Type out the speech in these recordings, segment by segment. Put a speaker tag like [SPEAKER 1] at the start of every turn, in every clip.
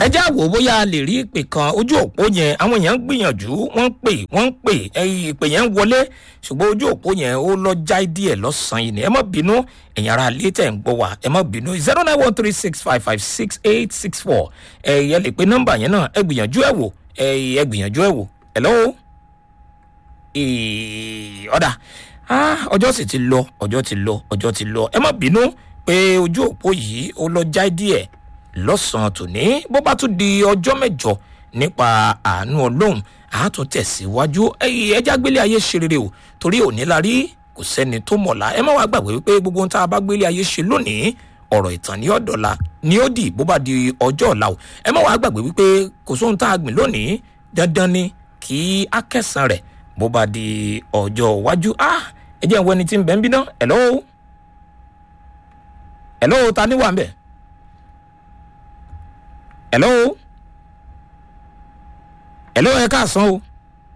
[SPEAKER 1] ẹ já wò ó bóyá a lè rí ìpè kan ojú òpó yẹn àwọn èèyàn ń gbìyànjú wọ́n ń pè wọ́n ń pè ẹ̀yìn ìpè yẹn ń wọlé ṣùgbọ́n ojú òpó yẹn ó lọ jáì díẹ̀ lọ́sàn-án yìí ni ẹ má bínú ẹ̀yin ara ilé tẹ̀ ń gbọ́ wá ẹ má bínú zero nine one three six five five six eight six four ẹ̀yẹ lè pe nọ́mbà yẹn náà ẹ gbìyànjú ẹ wò ẹ gbìyànjú ẹ wò hello ọ̀dà ọjọ́ sì ti lọ ọjọ́ ti lọ ọjọ́ ti lọ ẹ má bínú pé ojú òpó yìí ó lọ jáì díẹ̀ lọ́sàn-án tòní bó bá tún di ọjọ́ mẹ́jọ nípa àánú ọlọ́run àátún tẹ̀síwájú ẹja gbélé ayé ṣe rere o torí òní la rí kò sẹ́ni tó mọ̀lá ẹ má wàá gbàgbé wípé gbogbo ohun tá a bá gbélé ayé ṣe lónìí ọ̀rọ̀ ìtàn ní ọ̀dọ̀la ni ó dì bó bá di ọjọ́ ọ̀la o ẹ má wàá gbàgbé wípé kò sóhun tá a gbìn lónìí dandan ni kí á kẹsàn rẹ̀ bó bá di ọjọ́ iwájú ẹ jẹ́ ìwọ ẹni tí ń bẹ́ ń bí ná hello hello ta ni wà ń bẹ̀ hello hello ẹ káàsán o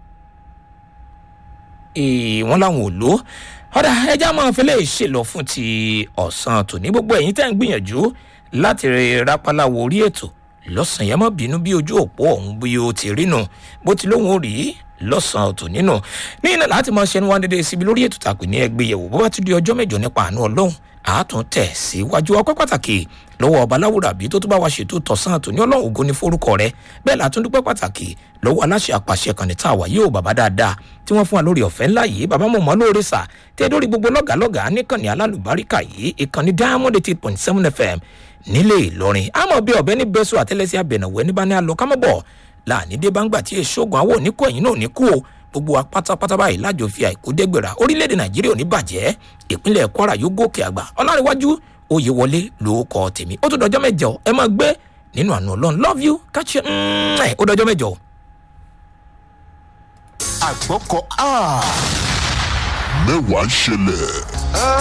[SPEAKER 1] wọ́n láwọn ò lò ọ̀dà ẹja máa fi lè ṣèlọ fún ti ọ̀sán tòní gbogbo ẹ̀yin tẹ́ ń gbìyànjú láti rápálá wo orí ètò lọ́sàn-án yẹn má bínú bí ojú òpó ọ̀hún bí o ti rí nù bó ti lóun ò rí lọ́sàn-án tòní nù ní iná láti máa ṣẹnu wá dédé síbi lórí ètò tàpé ní ẹgbẹ́ yẹ̀wò bó bá ti di ọjọ́ mẹ́jọ nípa àánú ọlọ́run àátún tẹ̀ síwájú ọpẹ́ pàtàkì lọ́wọ́ ọba láwùrà bí tó tún bá wa ṣètò tọ̀sán àtòní ọlọ́run ògo ní forúkọ rẹ bẹ́ẹ̀ látún dúpẹ́ pàtàkì lọ́wọ́ aláṣẹ àpàṣẹ kan ní tá a wà yóò bàbá dáadáa tí wọ́n fún wa lórí ọ̀fẹ́ ńlá yìí bàbá mọ̀ mọ́ lóore sà tẹ́ lórí gbogbo lọ́gàálọ́gàá níkànnì alálùbáríkà yìí ìkànnì diamond eight point seven fm nílé ìlọrin àmọ́ bí ọ̀bẹ ní bẹ́sù àtẹ́lẹsẹ̀ abẹ̀nàwẹ́ ní bá ní alọ́ kámọ́bọ̀ láàní dé bá ń gbà tí èṣogun àwọn òní kú ẹ̀yìn náà ní kú o gbogbo wa pátápátá báyìí lájọ fi àìkú dẹ́gbẹ̀rà orílẹ̀-èdè nàìjíríà ò ní bàjẹ́ ìpínlẹ̀ kwara yóò gòkè àgbà ọlárẹ̀wájú oyè wọlé ló kọ tèmi ó tún dọjọ́ mẹ́jọ ẹ máa gbé nínú àná ọlọ́run love you catch you ẹ̀ ó dọjọ́ mẹ́jọ.
[SPEAKER 2] àgbọ̀kọ̀ mẹ́wàá ń ṣẹlẹ̀.